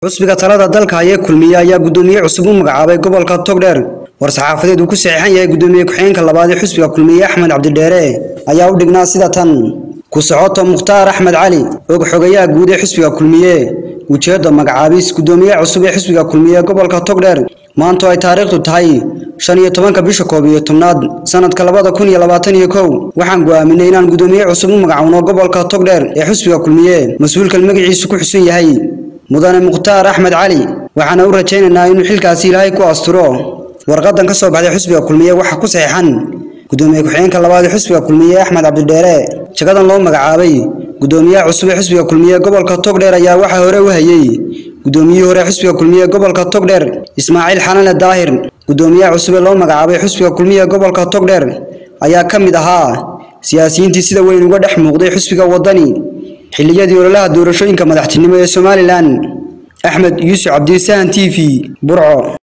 xusbiga talada dalka hayee kulmiye ayaa guddoomiye cusub u magacaabay gobolka togdheer war-saxaafadeed uu ku saxiixan yahay guddoomiye ku-xigeenka labaad ee xusbiga kulmiye axmed cabdidheere ayaa u dhignaa sida tan ku socoto mukhtaar axmed cali og xogayaha guud ee xusbiga kulmiye ujeedda magacaabis guddoomiyaha cusub ee xusbiga kulmiye gobolka togdheer maanto ay taariikhdu tahay shan iyo tobanka bisha koob iyo tobnaad sanadka labada kun iyo labaatan iyo kow waxaan go'aaminay inaan guddoomiye cusub u magacowno gobolka togdheer ee xusbiga kulmiye mas-uulkan magaciisu ku xusan yahay mudane mukhtaar axmed cali waxaana u rajaynaynaa inuu xilkaasi ilaahay ku asturo warqadan ka soo baxday xusbiga kulmiye waxaa ku saxiixan guddoomiye ku-xigeenka labaad ee xusbiga kulmiye axmed cabdidheere jagadan loo magacaabay guddoomiyaha cusub ee xusbiga kulmiye gobolka togdheer ayaa waxaa hore u hayey guddoomiyihii hore xusbiga kulmiye gobolka togdheer ismaaciil xalane daahir guddoomiyaha cusub ee loo magacaabay xusbiga kulmiye gobolka togdheer ayaa ka mid ahaa siyaasiyiintii sida weyn uga dhex muuqday xusbiga waddani xilliyadii ololaha doorashooyinka madaxtinimo ee somalilan axmed yuusuf cabdisahan t v burco